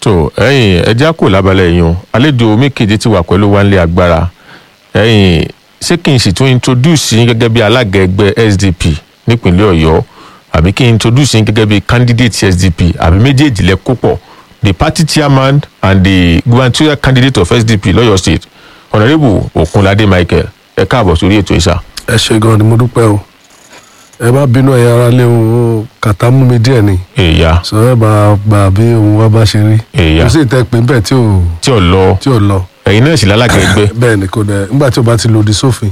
tó ẹ̀yin ẹja kò lábalẹ̀ yìí o àlejò omi keje ti wà pẹ̀lú wa nílé agbára ẹ̀yin ṣé kí n sì tún introduce yín gẹ́gẹ́ bí alága ẹgbẹ́ SDP nípínlẹ̀ Ọ̀yọ́ àbí kí n introduce yín gẹ́gẹ́ bí candidate SDP àbí méjèèjì lẹ kó pọ̀ the party chairman and the gubernatorial candidate of SDP lọ́yọ̀ state honourable Okunlade Michael ẹ káàbọ̀ sórí ètò ìṣà. ẹ ṣe gan ni mo dúpẹ́ o ẹ má bínú ẹ̀yin ará lé o kàtá mú mi díẹ̀ ni èèyà sọ ẹ bá gbà bí ohun wa bá ṣe rí èèyà kò sí ìtẹ́ pé bẹ́ẹ̀ tí ò tí ò lọ tí ò lọ ẹ̀yin náà sì lálága ẹgbẹ́. bẹ́ẹ̀ ni kò dẹ̀ nígbà tí o bá ti lòdì sófin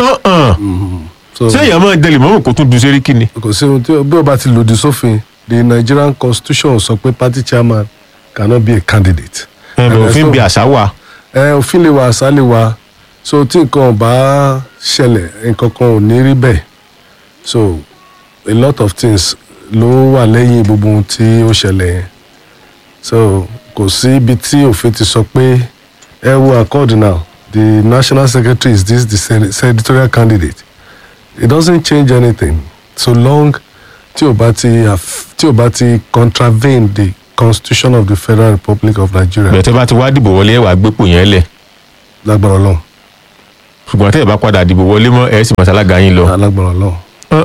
so ṣé èèyàn máa ń dẹlẹ̀ mọ́mù kó tún du sẹ́ríkì ni. kò sí ohun tí bí o bá ti lòdì sófin the Nigerian constitution sọ pé party chairman cannot be a candidate. ẹ̀rọ òfin bí àṣà wà. ẹ òfin lè wà àṣà lè wà so tí nǹkan ò bá ṣẹlẹ̀ nǹkan kan ò ní rí bẹ́ẹ̀ so a lot of things ló wà lẹ́yìn gbogbo ohun tí ó ṣẹlẹ̀ yẹn so kò sí ibi tí òfin ti sọ pé ẹ wo accord now the national secretary is this the sen- senatorial candidate it doesn't change anything so long tí o bá ti aff- tí o bá ti contravene the constitution of the federal republic of nigeria bẹ̀tẹ̀ bá ti wá dìbò wọlé ẹ̀ wá gbépò yẹn lẹ̀ lágbára ọlọ́run ṣùgbọ́n tẹ́ ẹ̀ bá padà dìbò wọlé mọ́ ẹ̀ sì mọ̀sálága yín lọ. lágbára ọlọ́run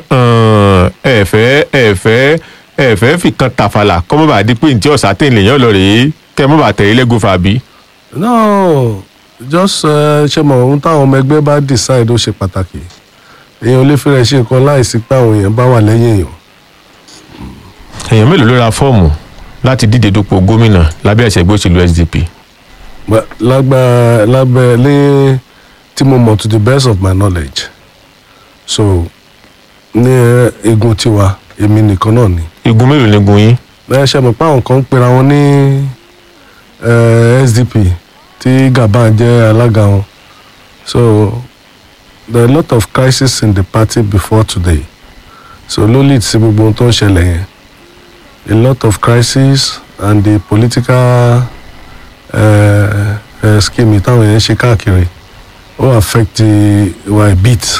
ẹ fẹ́ ẹ fẹ́ ẹ fẹ́ fi kan tàfàlà kọ́ mọ́ bá di pé ntí ọ̀sà tẹ̀ lèyàn lọ rèé kẹ́ mọ́ bá tẹ̀lé lẹ́gùn fàbí. no just uh, ṣe mọ ohun táwọn ọmọ ẹgbẹ́ bá decide ó ṣe pàtàkì èèyàn ò lè fi rẹ̀ ṣe nǹkan láìsí pé àwọn èèyàn bá wà lẹ́yìn èèyàn èèyàn mélòó ló ra fọ́ọ̀mù láti díje dupò gómìnà lábẹ́ ẹ̀sẹ̀ ẹgbẹ́ òṣèlú SDP. But lágbá lábẹ́ lé tí mo mọ̀ to the best of my knowledge so ní ẹ, igun tiwa èmi nìkan náà ni igun mélòó ni gun yín. ẹ ṣe mọ̀ pé àwọn kan ń pera wọn ní eh, SDP tí Gaban jẹ́ alága wọn so there are a lot of crises in the party before today so ló lead sí gbogbo ohun tó ń ṣẹlẹ̀ yẹn a lot of crises and the political uh, uh, scheme táwọn yẹn ń ṣe káàkiri ó affect the wa a bit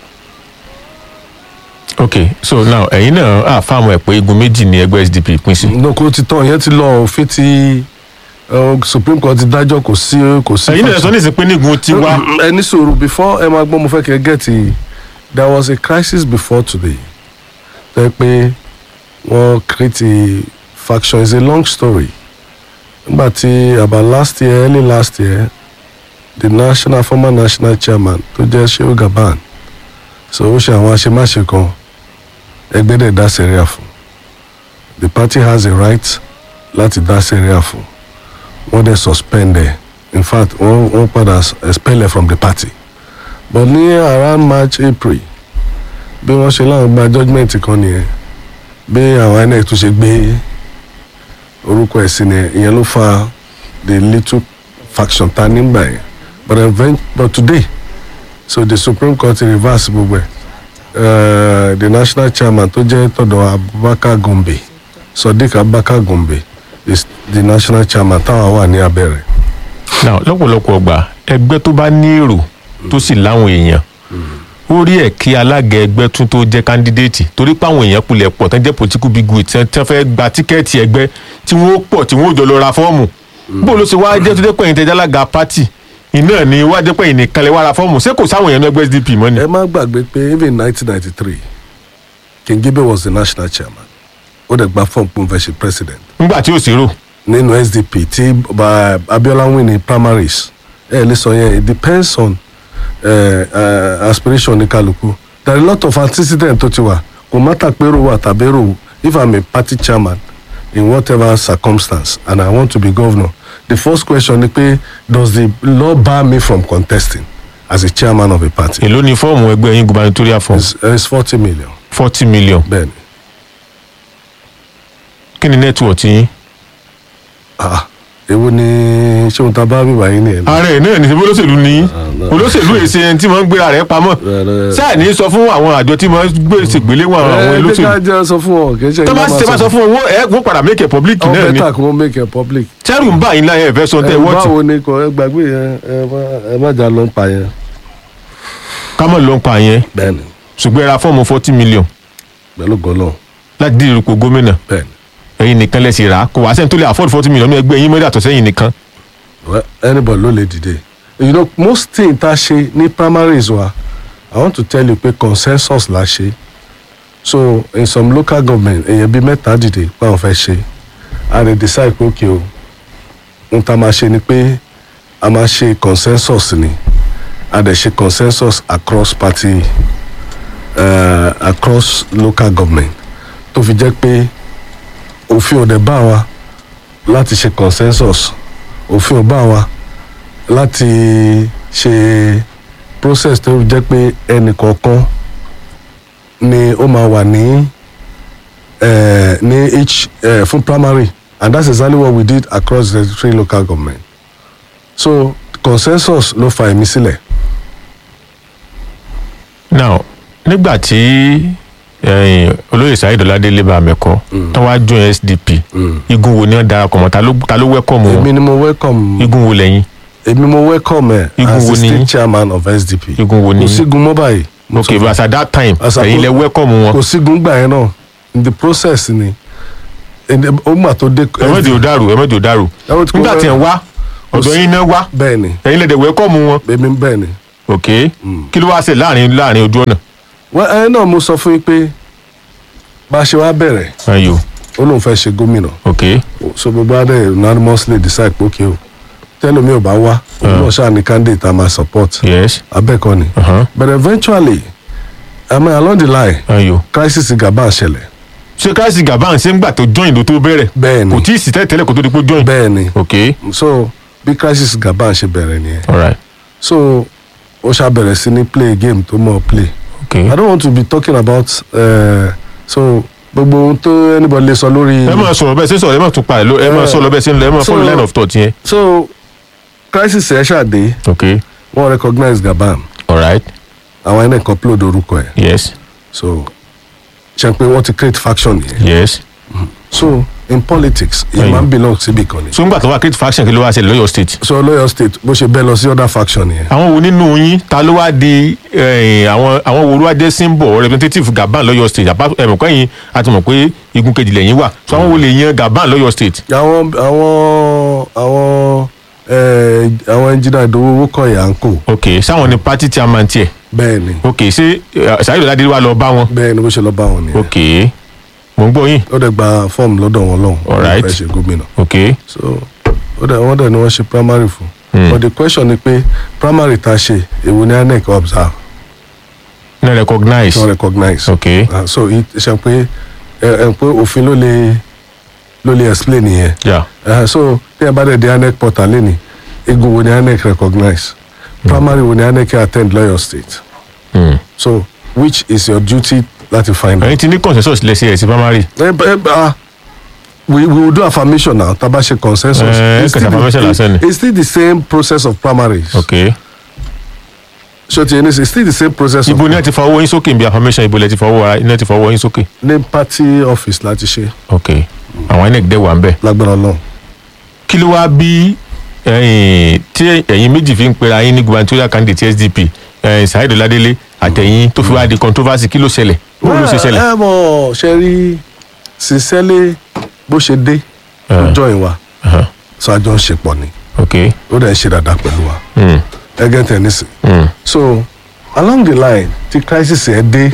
ok so now ẹ̀yin náà á fáwọn ẹ̀ pé igun méjì ni ẹgbẹ́ SDP pín sí. lóko ti tán yẹn ti lọ òfin ti uh, Supreme Court ti dájọ́ kò sí kò sí. ẹ̀yin náà sọ ní ìsìn pé nígun ti wá. ẹ ní sùúrù before ẹ máa gbọ́ mo fẹ́ kẹ́ gẹ́tì there was a crisis before today tó yẹ pé wọ́n create faction is a long story nígbà tí about last year early last year the national former national chairman tó jẹ́ Shehu Gaban so ó ṣe àwọn àṣemáṣe kan ẹgbẹ́ dẹ̀ dá sẹ́ríà fún the party has a right láti dá sẹ́ríà fún wọ́n dẹ̀ suspend ẹ̀ in fact wọ́n wọ́n padà expel ẹ̀ from the party but ní around march april bí wọ́n ṣe láwọn gba judgement kan nìyẹn bí àwọn inec tún ṣe gbé orúkọ ẹ̀ sí nìyẹn ìyẹn ló fa the little faction ta nígbà yẹn but event but today so the supreme court reverse gbogbo ẹ̀ uh, the national chairman tó jẹ́ tọ̀dọ̀ abubakar gombe sodiq abubakar gombe is the national chairman táwa wà ní abẹ́rẹ́. now lọ́pọ̀lọpọ̀ ọgbà ẹgbẹ́ tó bá ní èrò tó sì láwọn èèyàn ó rí ẹ̀ kí alága ẹgbẹ́ tún tó jẹ́ kándídéètì torí pé àwọn èèyàn kulẹ̀ pọ̀ tán jẹ́ political big wit tí wọ́n fẹ́ gba tíkẹ́ẹ̀tì ẹgbẹ́ tí wọ́n pọ̀ tí wọ́n jọ lọ ra fọ́ọ̀mù bó ló ṣe wáá jẹ́ tó jẹ́ pé ẹ̀yin tẹ́jà alága pátì iná ni wáá jẹ́ pé ẹ̀yin nìkan lè wá ra fọ́ọ̀mù ṣé kò sáwọn èèyàn ní ẹgbẹ́ SDP mọ́ ni. ẹ má gbàgbé pé even nineteen ninety three King Gibe was the national chairman ó dẹ̀ gba fọ́ọ̀mù pé òun fẹ́ ṣe president nígbà tí ò sí rò nínú SDP tí ba- Abiola win ní primaries ẹ lè sọ yẹn it depends on uh, uh, aspiration ní kálukú there are a lot of antecedent tó ti wà kò mátà pérò wà tàbí èrò if i'm a party chairman in whatever circumstance and i want to be governor the first question ni pé does the law bar me from contesting as a chairman of a party èló ni fọ́ọ̀mù ẹgbẹ́ yín gubernatorial form it's, it's forty million forty million bẹ́ẹ̀ni kí ni network yín. ah èwo ni ṣé òun ta bá bíbá yín nìyẹn. ààrẹ náà ní sẹ́fọ́ olóṣèlú ní no. olóṣèlú èsì ẹni tí wọ́n ń gbéra rẹ̀ pamọ́ sáà ní sọ fún àwọn àjọ tí wọ́n gbé ṣègbéléwọ̀n àwọn ẹ ẹ olóṣèlú ká jẹ́ sọ fún ọ kì í ṣe tó bá ṣe bá sọ fún wọn ẹ wọ́n padà make a public ọ náà ni bẹ́tà kí wọ́n make it public. sẹ́rù ń bá yín láyé ẹ̀fẹ́ sọ tẹ́ ẹ wọ́ọ̀tì báwo ni kò ẹ gbàgbé yẹn ẹ má- ẹ má jà ló ń pa yẹn. kámọ̀ ló ń pa yẹn bẹ́ẹ̀ni ṣùgbọ́n ẹ ra fọ́ọ̀mù forty million pẹ̀lú gọlọ láti dí ìrúkọ gómìnà bẹ́ẹ̀ni ẹ ẹ̀yin nìkan lẹ sì rà á kò wá sẹ́ni tó lè afford forty million ní ẹgbẹ́ yín mẹ́rin àtọ̀sẹ́yìn nìkan well, anybody ló lè dìde you know most thing tá a ṣe ní primaries wa i want to tell you pé consensus la ṣe so in some local government èèyàn bíi mẹ́ta dìde pé àwọn fẹ́ ṣe a lè decide pé okay o n ta máa ṣe ni pé a máa ṣe consensus ni a dẹ̀ ṣe consensus across party uh, across local government tó fi jẹ́ pé òfin ò dẹ̀ bá wa láti ṣe consensus òfin ò bá wa láti ṣe process tó jẹ́ pé ẹnì kọ̀ọ̀kan ni ó máa wà ní eh, ní each eh, fún primary and that's exactly what we did across the three local government so consensus ló fa èmi sílẹ̀ now nígbà tí ẹ̀yin olóyè Saheed Ọládélé bá mẹ́kọ́ tó wá join SDP igun wo ni wọ́n darapọ̀ mọ́ ta ló ta ló welcome èmi wọn ni mo welcome igun wo lẹ́yìn èmi mo welcome ẹ Igun as wo the ni state yín? chairman of SDP igun wo ni kò sígun mọ́ báyìí mo ok sọ fún but at that time As a ẹ̀yin lẹ pro- welcome wọn kò sígun gbà yẹn náà in the process ni ẹni- ó gbà tó dé. ẹ̀mẹ́jì ò dàrú ẹ̀mẹ́jì ò dàrú Ẹ wọ́n ti kó nígbà tí ẹ̀ ń wá ọ̀dọ̀ sí- yín náà wá bẹ́ẹ̀ ni ẹ̀yin lẹ dẹ̀ welcome wọn èmi bẹ́ẹ̀ ni. ok kí ló wá ṣe láàrin láàrin ojú ọ̀nà wọ́n ẹ náà mo sọ fún yín pé bá a ṣe wá bẹ̀rẹ̀ ayo ó lóun fẹ́ ṣe gómìnà ok so gbogbo adé unanimously decide pé okay o tẹ́lómi ò bá wá òun náà ṣáà ní candidate a máa support yes abẹ́ẹ̀kọ́ ni uh-huh. but eventually I mean, along the line ayo crisis Gabon ṣẹlẹ̀ ṣé káyọ̀sì gàbáàn ṣe ń gbà tó join ló tó bẹ̀rẹ̀ bẹ́ẹ̀ kò ni tí ì sí tẹ́lẹ̀ kó tó di pé join bẹ́ẹ̀ ni ok so bí crisis Gabon ṣe bẹ̀rẹ̀ nìyẹn alright so ó ṣá bẹ̀rẹ̀ sí ní play game tó mọ̀ play ok I don't want to be talking about uh, so gbogbo ohun tó anybody lè sọ lórí. ẹ máa sọ̀rọ̀ bẹ́ẹ̀ ṣe sọ̀rọ̀ ẹ máa tún pa ẹ̀ lọ ẹ máa Eh, sọ̀rọ̀ bẹ́ẹ̀ ṣe ń lọ ẹ máa so- follow line of thought yẹn so crisis ẹ ṣàdé ok wọ́n recognize Gabon alright àwọn ẹni kan upload orúkọ ẹ̀ yes so ṣe pé wọ́n ti create faction yẹn yes so in politics it Ẹ̀yìn. man belong síbi kan ni so ńgbà tó wá create faction kí ló wá ṣe lọ́yọ̀ state so lọ́yọ̀ state bó ṣe bẹ́ẹ̀ lọ sí other faction yẹn àwọn wo nínú yín ta ló wá di eh, àwọn àwọn wo ló wá jẹ́ symbol representative Gabon lọ́yọ̀ state àbá ẹ̀mọ̀ kẹ́yìn a ti mọ̀ pé igun kejì lẹ́yìn wà so àwọn wo lè yan Gabon lọ́yọ̀ state àwọn àwọn àwọn ẹ àwọn engineer ìdòwò owó kọ yà ń kó ok sáwọn ni party chairman tiẹ̀ bẹ́ẹ̀ ni ok ṣé eh, Saheed Ọládélé wá lọ bá wọn bẹ́ẹ̀ ni bó ṣe lọ bá wọn nìyẹn ok mò ń gbọ́ yín ó dẹ̀ gba fọ́ọ̀mù lọ́dọ̀ wọn lọ́hùn Alright. fẹ́ ṣe gómìnà ok so ó dẹ̀ wọ́n dẹ̀ ni wọ́n ṣe primary fún Hmm. but the question ni pé primary ta ṣe èwo ni INEC observe no recognize not recognize ok uh, so it ṣe pé ẹ ẹ pé òfin ló lè ló lè explain yẹn yeah uh, so bí ẹ bá dẹ̀ di INEC portal lẹ́ni egun wo ni INEC recognize primary wo ni INEC attend lọ́yọ̀ state hmm. so which is your duty láti find out. ẹ̀yin ti ní consensus lẹ́sẹ̀ ẹ̀ sí primary ẹ ẹ ah we we will do affirmation now taba ṣe consensus. Eh, It's kẹsì still the- affirmation lásán ni. it's still the same process of primaries. ok so ti it's still the same process ibo of ni ẹ ti fọwọ́ yín sókè bí affirmation ibo lẹ ti fọwọ́ ara iná ti fọwọ́ yín sókè ní party office láti ṣe ok àwọn INEC dẹ̀ wà ń bẹ̀ lágbára náà. kí ló wá bí ẹ̀yin tí ẹ̀yin méjì fi ń pera yín ní gubernatorial candidate SDP ẹ̀yin Saheed Ọládélé àtẹ̀yìn tó fi wá di controversy kí ló ṣẹlẹ̀ bó ló ṣe ṣẹlẹ̀ ẹ mọ̀ ṣe rí sincerely bó ṣe dé Eh. ọjọ́ ìwà Uh-huh. so àjọ ń ṣe pọ̀ ni ok ó dẹ̀ ń ṣe dáadáa pẹ̀lú wa hmm. ẹgẹ́ tẹ̀nísì. Hmm. so along the line tí crisis ẹ dé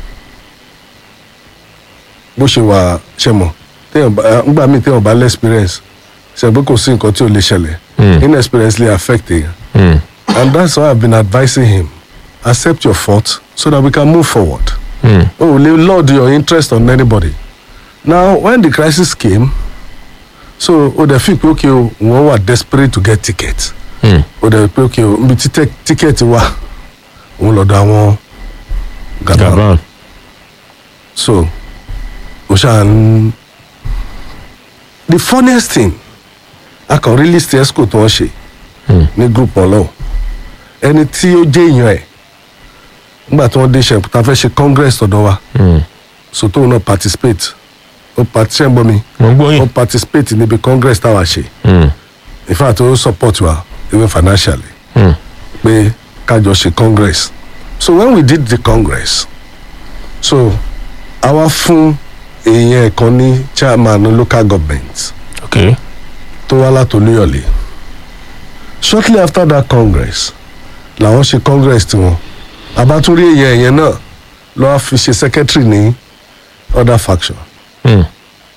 bó ṣe wà ṣe mọ̀ téèyàn bá ńgbà míì téèyàn bá less experience ṣe pé kò sí nǹkan tí ò lè ṣẹlẹ̀ Hmm. inexperience lè affect èèyàn Hmm. and that's why I've been advising him accept your fault so that we can move forward. Hmm. Oh, lè lord your interest on anybody. Now, when the crisis came, so o dẹ̀ fi pé okay o wọ́n wà desperate to get ticket. Hmm. O dẹ̀ pé okay o nbi tí tẹ- ticket wà òun lọ́dọ̀ àwọn Gabon. Gabon So o ṣáà ń. The funniest thing a kàn rí list esco tí wọ́n ṣe Hmm. ní group wọn lọ́wọ́ ẹni tí ó jẹ́ èèyàn ẹ̀ nígbà tí wọ́n dé ṣe ta fẹ́ ṣe congress tọ̀dọ̀ wa Hmm. so tóun náà participate ó participate gbọ́ mi mo ń gbọ́ ó yín participate níbi congress táwa ṣe Hmm. in fact ó support wa even financially Hmm. pé kájọ ṣe congress so when we did the congress so àwa fún èèyàn kan ní chairman local government ok tó wá látòlúyọ̀lé shortly after that congress làwọn ṣe congress tiwọn àbátúrí èèyàn ẹ̀yẹn náà lọ́wọ́ fi ṣe secretary ní other faction Hmm.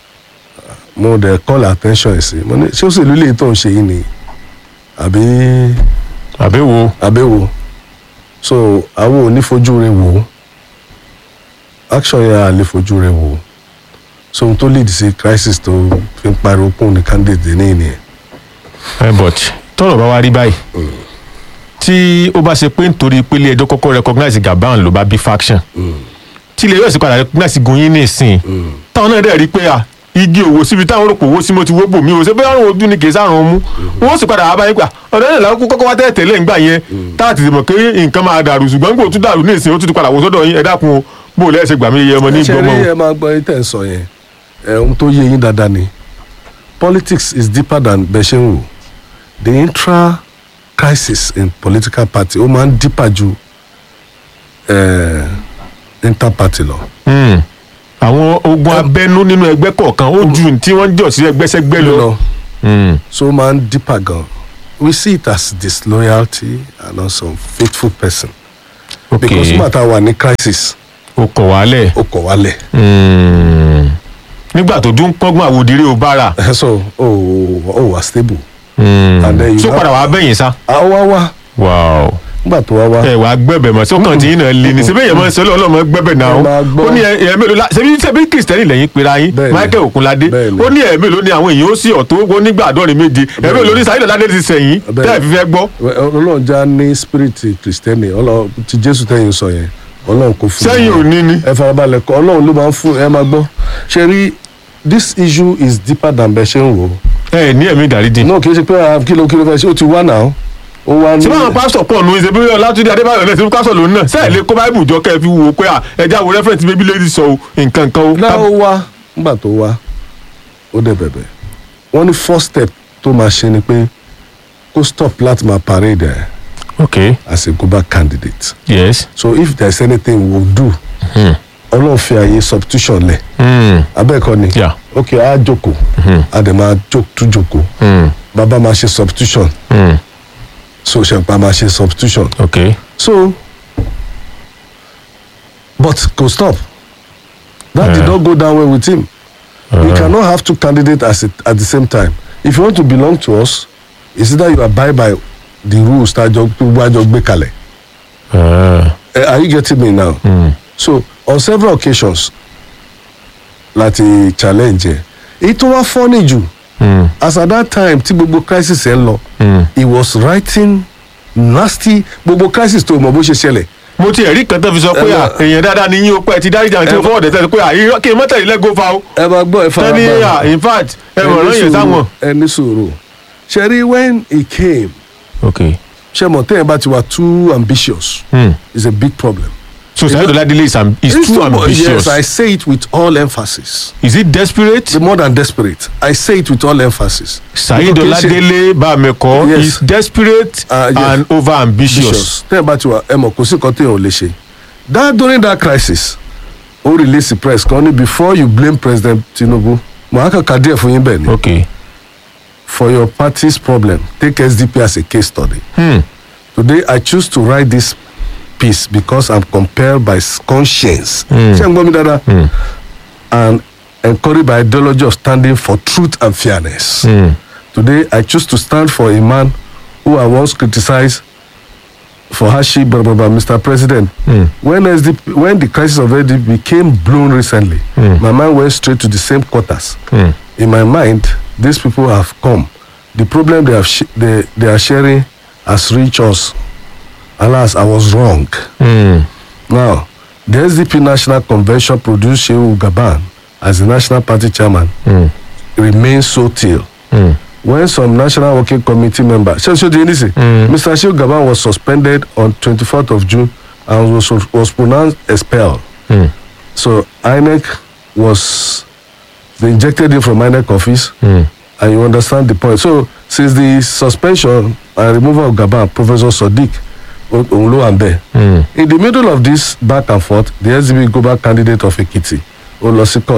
mo dẹ̀ call attention ẹ̀ sí mo ní ṣé òṣèlú lè tó ń ṣe yìí ni àbí àbí wo àbẹ̀wò so àwọn ò ní fojú rẹ̀ wò ó action yẹn à lè fojú rẹ̀ wò ó so ohun tó lead sí crisis tó fi ń pariwo kún ní candidate ní ìnìyẹn. ẹ but tọrọ bá wá rí báyìí tí ó bá ṣe pé nítorí pé ilé ẹjọ́ kọ́kọ́ recognize Gabon ló bá bí faction tí ilé yóò sì padà recognize Gunyin ní ìsìn táwọn náà dẹ̀ rí pé à igi òwò síbi táwọn rò pé owó sí mo ti wó bò mí o ṣe bóyá àrùn ojú ni kì í sàrùn ọmú wọn sì padà wá báyìí gbà ọ̀dọ́ ìlànà kọ́kọ́ wá tẹ́lẹ̀ tẹ́lẹ̀ ńgbà yẹn táà ti mọ̀ pé nǹkan máa dàrú ṣùgbọ́n gbòó tún dàrú ní ìsìn ó tún ti padà wò sọ́dọ̀ yín ẹ dákun o bó o lẹ́sẹ̀ gbà mí iye ọmọ ní ṣe gbọmọ rí ẹ máa gbọ́ yín tẹ̀ ń sọ yẹn ẹ ohun tó yé yín dáadáa ni politics is deeper than bẹ́ẹ̀ ṣe ń wò the intra crisis in political party ó máa ń deeper ju eh, inter party lọ. Hmm. àwọn ogun abẹ́nú nínú ẹgbẹ́ kọ̀ọ̀kan ó ju tí wọ́n jọ sí ẹgbẹ́sẹ́gbẹ́ lọ. lọ Hmm. so ó máa ń deeper gan we see it as disloyalty and also faithful person ok because nígbà tá a wà ní crisis o kọ̀ wálẹ̀. ó kọ̀ wálẹ̀ Hmm. nígbà tó dún pọ́ngbọ́n àwòdìrí ò bára. so ó ó wà stable Hmm. And then you tó have- padà wàá bẹ̀yìn sá. àwa wá wow nígbà tó wá wá. ẹ wàá gbẹ̀bẹ̀ mọ́ sọ́kàn tí yín náà lé ní sẹ́bẹ̀ yẹn máa ń sọ́lọ́ ọlọ́mọ gbẹ̀bẹ̀ náà Ẹ máa gbọ́. ó ní ẹ̀ mélòó la ṣebí ṣebí kìrìsìtẹ́nì lẹ́yìn pera yín Bẹ́ẹ̀ni. Michael Okunlade Bẹ́ẹ̀ni. ó ní ẹ̀ mélòó ni àwọn èèyàn ó sì ọ̀tọ̀ ó nígbà àádọ́rin méje ẹ̀ mélòó ní Saheed Ọládé ti sẹ̀yìn Bẹ́ẹ̀ni. tẹ́ ẹ̀ fi fẹ́ gbọ́ ọlọ́run já ní spirit kristẹni ọlọ́run ti jésù tẹ̀yìn sọ yẹn ọlọ́run kò fún sẹ́yìn ò ní ni. ẹ farabalẹ̀ kọ ọlọ́run ló máa ń fún ẹ máa gbọ́ ṣe rí this issue is deeper than bẹ́ẹ̀ ṣe ń wò ó ẹ ní ẹ̀mí ìdáríjì. náà kì í ṣe pé ah, kí ló kí ló fẹ́ ṣe ó ti wá náà ó wá ní ṣé báwọn pásítọ̀ pọ̀ nù ṣe bí Ọlátúndé Adébáyọ̀ náà ṣe bí pásítọ̀ lòun náà sẹ́ẹ̀ lè kó báìbù jọ kẹ́ ẹ fi wò ó pé à ẹja wo rẹ́fẹ̀rẹ̀ntì bíbí lady sọ o nǹkan kan o. náà ó wá nígbà tó wá ó dẹ̀ bẹ̀bẹ̀ wọ́n ní first step tó máa ṣe ni pé kó stop láti máa parade ẹ̀ ok as a global candidate yes. so if there is anything we will do Hmm. ọlọ́run fi àyè substitution lẹ̀ Hmm. abẹ́ẹ̀kọ́ ni Yeah. ok a jókòó a dẹ̀ máa jó- tún jókòó Hmm. bàbá máa ṣe substitution Hmm. so ṣẹ̀ǹpá máa ṣe substitution ok so but go stop that did Yeah. not go down well with him we cannot have two candidates as a, at the same time if you want to belong to us it's either you abide by the rules tá a jọ gbogbo àjọ gbé kalẹ̀ Ah. Eh, are you getting me now Hmm. so on several occasions láti challenge ẹ èyí tó wá funny jù Hmm. as at that time tí gbogbo crisis ẹ ń lọ Hmm. he was writing nasty gbogbo crisis tó mọ bó ṣe ṣẹlẹ̀ mo ti ẹ̀rí kan tó fi sọ pé à Ẹ èèyàn dáadáa ni yín o pé ẹ ti dárí jà tí o Ẹ- fọwọ́ dẹ̀ pé à irọ́ kí n mọ́tẹ̀lẹ́ lẹ́gọ́ fa o. ẹ máa gbọ́ ẹ fara tẹ́ni à in fact ẹ mọ̀ ọ̀rọ̀ yẹn sáwọn. ẹ ní sòrò ṣẹ́rí when he came ok ṣe mọ̀ tẹ́yìn bá ti wà too ambitious hmm. is a big problem. so Saheed Oladele is, am is It's too too mu- ambitious yes I say it with all emphasis is he desperate the more than desperate I say it with all emphasis. Saheed Because kì í ṣe- Oladele Bameko Yes. is desperate Ah, yes. and over ambitious. ambitious tẹ́yìn bá ti wà ẹ mọ̀ kò sí nǹkan téèyàn ò lè ṣe that during that crisis ó release the press kan ní before you blame President Tinubu mo á kàn ká díẹ̀ fún yín bẹ́ẹ̀ ni ok for your party's problem take SDP as a case study. hmm. Today, I choose to write this piece because I'm compelled by conscience. Mm. Ṣé ń gbọ́ mi dáadáa? Mm. And encouraged by ideology of standing for truth and fairness. Hmm. Today, I choose to stand for a man who I once criticized for hardship, blah, blah, blah, Mr. President. Mm. When, SDP, when the crisis of SDP became blown recently, Mm. my mind went straight to the same quarters. Hmm. In my mind, these people have come. The problem they, have sh- they, they are sharing has reached us. Alas, I was wrong. Hmm. Now, the SDP National Convention produced Shehu Gaban as the National Party chairman Hmm. remains so till. Hmm. When some National Working Committee members, so, so do you listen? Mm. Mr. Shehu Gaban was suspended on 24th of June and was, was pronounced expelled. Hmm. So INEC was, they injected him from INEC office Hmm. and you understand the point. So since the suspension and removal of Gaban, Professor Sadiq Onlo and there. Hmm. In the middle of this back and forth, the SDB global candidate of Ekiti, Olosi Court,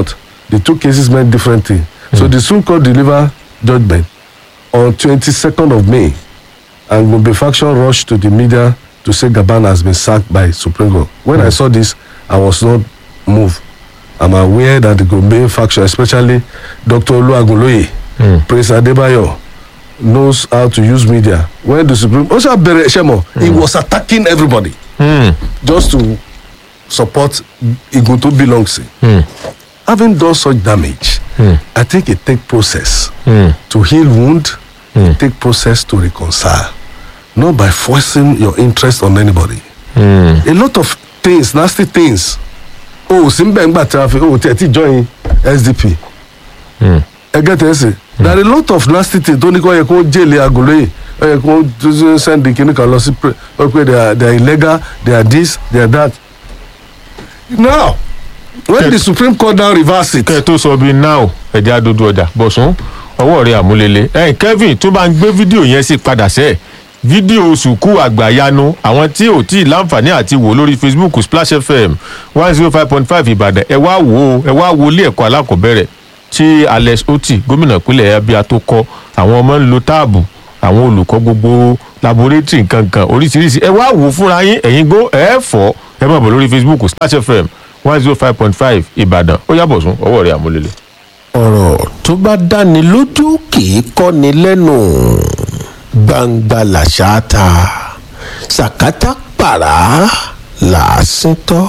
the two cases meant different things. So the Supreme Court deliver judgment on 22nd of May, and Gombe faction rushed to the media to say Gaban has been sacked by Supreme Court. When I saw this, I was not moved. I'm aware that the Gombe faction, especially Dr. Oluwagunloye, Prince Adebayo, knows how to use media. When the Supreme also Bere Shemo, he was attacking everybody Hmm. just to support Igun to belongs. Having done such damage, I think it take process Hmm. to heal wound, it take process to reconcile, not by forcing your interest on anybody. Hmm. A lot of things, nasty things. Oh, Simba Ngba traffic, oh, Teti join SDP. ẹ gẹ́tẹ̀ ẹ sè there are a lot of nasty things tó ní kó yẹ kó jèlé agolo yìí ó yẹ kó tó send kìnnì kan lọ sí pre ó pé they are they are illegal they are this they are that now when the supreme court now reverse it kẹ́ ẹ tó sọ bíi now ẹ̀jẹ̀ adodo ọjà bọ̀sùn ọwọ́ rẹ̀ àmúlélẹ̀ ẹ̀yìn kevin tó bá ń gbé fídíò yẹn sí padà sẹ́ẹ̀ fídíò sùkú àgbàyanu àwọn tí ò tí ì láǹfààní àti wò lórí facebook splash fm one zero five point five ìbàdàn ẹ wá wò ó ẹ wá wo ilé ẹ̀kọ́ alákọ̀ọ́bẹ̀rẹ̀ tí alex oti gómìnà ìpínlẹ̀ abia tó kọ́ àwọn ọmọ ń lo táàbù àwọn olùkọ́ gbogbo laboratory nkankan oríṣiríṣi ẹ wá wò ó fúnra yín ẹ̀yin gbó ẹ̀ fọ́ ẹ má bọ̀ lórí facebook splash fm one zero five point five ìbàdàn ó yàbọ̀ sún ọwọ́ rẹ̀ àmúlélẹ̀. ọ̀rọ̀ tó bá dáni lójú kì í kọ́ni lẹ́nu gbangba làṣà ta sàkátà pàrà làásìn tọ́.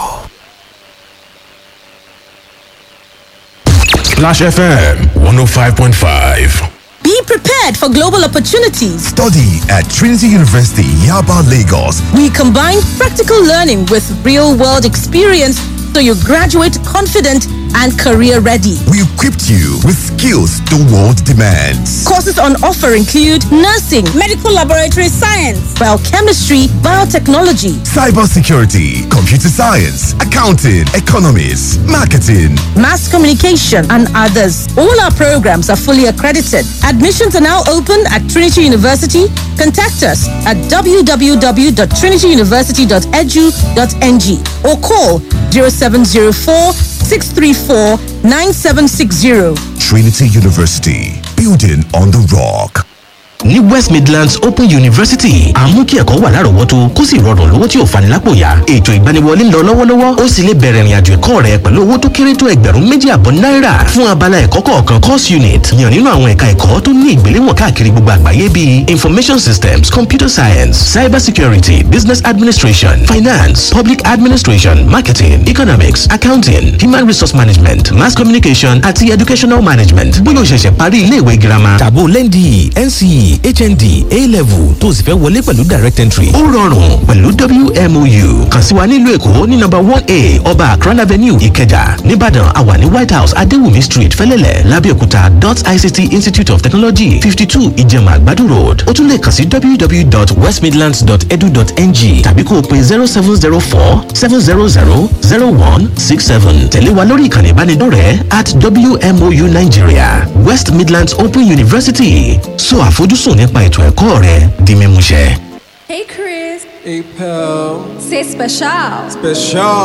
Splash FM 105.5. Be prepared for global opportunities. Study at Trinity University, Yaba, Lagos. We combine practical learning with real world experience so you graduate confident and career ready. We equipped you with skills the world demands. Courses on offer include nursing, medical laboratory science, biochemistry, biotechnology, Cybersecurity, computer science, accounting, economics, marketing. mass communication, and others. All our programs are fully accredited. Admissions are now open at Trinity University. Contact us at www.trinityuniversity.edu.ng or call 0704 634 9760. Trinity University, building on the rock. ní west midlands open university àmú kí ẹ̀kọ́ wà lárọ̀ọ́wọ́tó kó sì rọrùn lówó tí ò fani lápò yá ètò ìgbaniwọlé ń lọ lọ́wọ́lọ́wọ́ ó sì lè bẹ̀rẹ̀ ìrìnàjò ẹ̀kọ́ rẹ pẹ̀lú owó tó kéré tó ẹgbẹ̀rún méjì àbọ̀ náírà fún abala ẹ̀kọ́ kọ̀ọ̀kan course unit yàn nínú àwọn ẹ̀ka ẹ̀kọ́ tó ní ìgbéléwọ̀n káàkiri gbogbo àgbáyé bíi information systems computer science cyber security business administration finance public administration marketing economics accounting human resource management mass communication àti educational management bóyá o ṣẹ̀ṣẹ̀ parí iléèwé girama tàbó lẹ́ndì nce hnd a-level tó o sì fẹ́ wọlé pẹ̀lú direct entry. ó rọrùn pẹ̀lú wmou kàn sí wa nílùú èkó ní nọmba one a ọba akran avenue ìkẹjà nìbàdàn àwa ní white house adéwùmí street fẹlẹ́lẹ̀ lábẹ́òkúta dot ict institute of technology fifty two ìjẹ̀mà àgbàdo road ó tún lè kàn sí www.westmidlands.edu.ng tàbí kó o pe zero seven zero four seven zero zero zero one six seven tẹ̀lé wa lórí ìkànnì ìbánidọ́rẹ̀ẹ́ at wmou nigeria west midlands open university so àfojúsùn nípa ètò ẹ̀kọ́ rẹ di mímúṣẹ. Hey, Chris. Hey, pal. C'est spécial. Special.